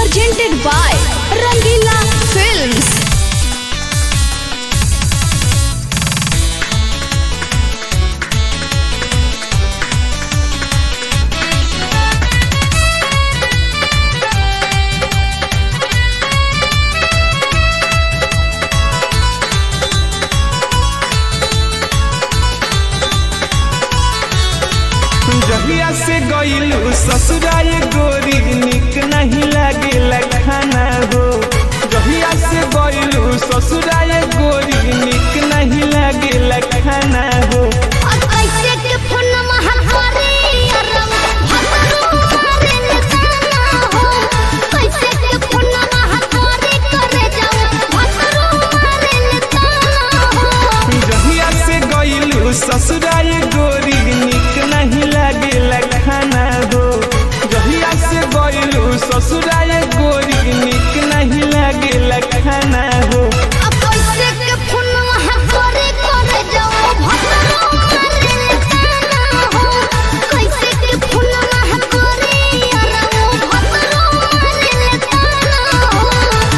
presented by Rangila Films. जहिया से गईलू ससुराल गोरी निक नहीं लागे खाना हो जहिया से गईलू ससुराल गोरी निक नहीं लागे खाना हो कैसे के फोनमा हमारे अरम भगरो मारे निशाना हो कैसे के फोनमा हमारे करे जाओ भगरो मारे निशाना हो जहिया से गईलू ससुराल गोरी निक नहीं लागे खाना हो जहिया से गईलू ससुराल गोरी निक नहीं लागे खाना हो अब कैसे के फोनमा हमारे करे जाओ भगरो मारे निशाना हो कैसे के फोनमा हमारे अरम भगरो मारे निशाना हो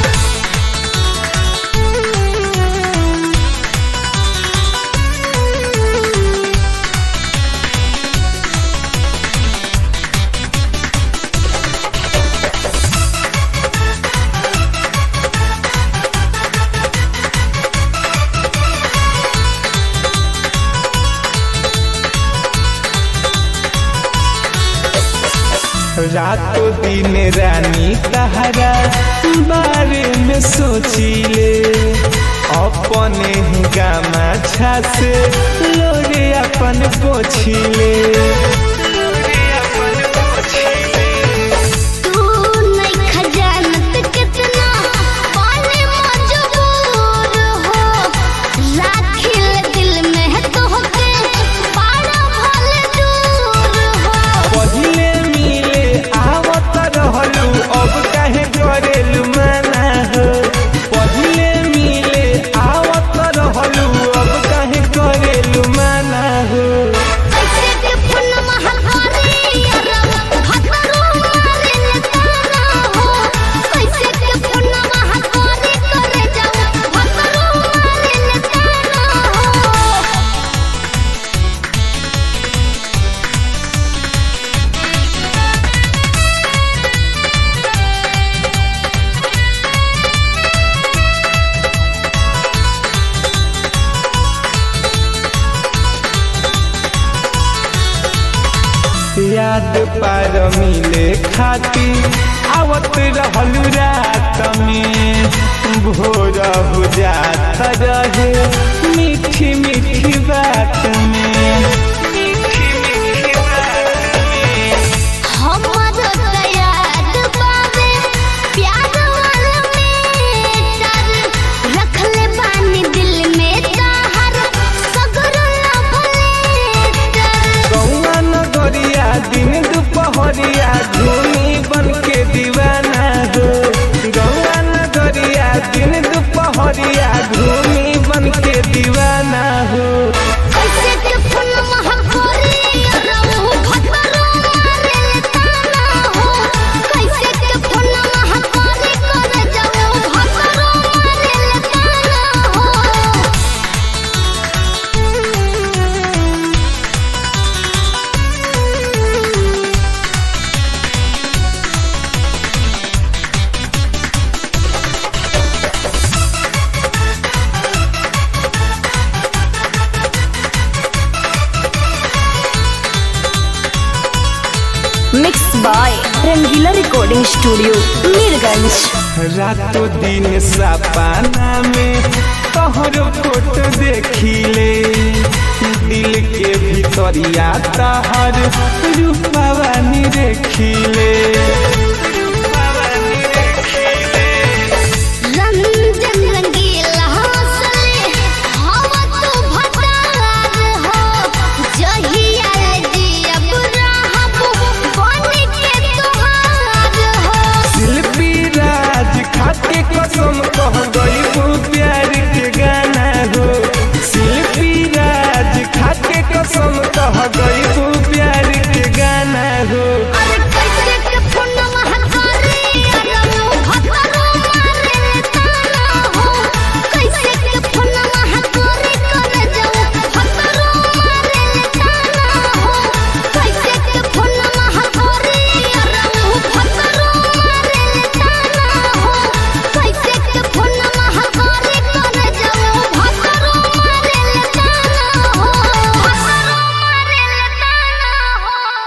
रातों दिन रानी तहरा बारे में सोचिले अपने ही गामा से लोरे अपन पोछिले तू नहीं खजानत कितना पाने मजबूर हो राखिल दिल में तोहके पाड़ा भले दूर हो पहिले मिले आवत रहलू अब काहे करेलू मना हो पहिले मिले आवत रहलू अब काहे करेलू मना हो कैसे के फोनमा हमारे अरब भगरो मारे निशाना हो कैसे के फोनमा हमारे करे जाओ भगरो मारे निशाना हो याद पार मिले खाती आवत रहलू रात में भोर हो जात रहे मीठी मीठी बात में मीठी मीठी बात में हमर तैयार बावे प्यार वाला मेटर रखले बानी दिल में ताहर सगरो लभलेटर गौआ नगरिया दिन दुपहरिया धूनी बन के दीवाना हो गौआ नगरिया दिन दुपहरिया धूनी बन के दीवाना हो कैसे के फोनमा हमारे रहू भगरो मारे ताना हो कैसे के फोनमा हमारे करे जाओ भगरो मारे ताना हो Mixed by Rangila Recording Studio, Mirganj. रातों दिन सपना में तोहर फोटो देखिले दिल के भीतरिया तहर रूपवानी देखिले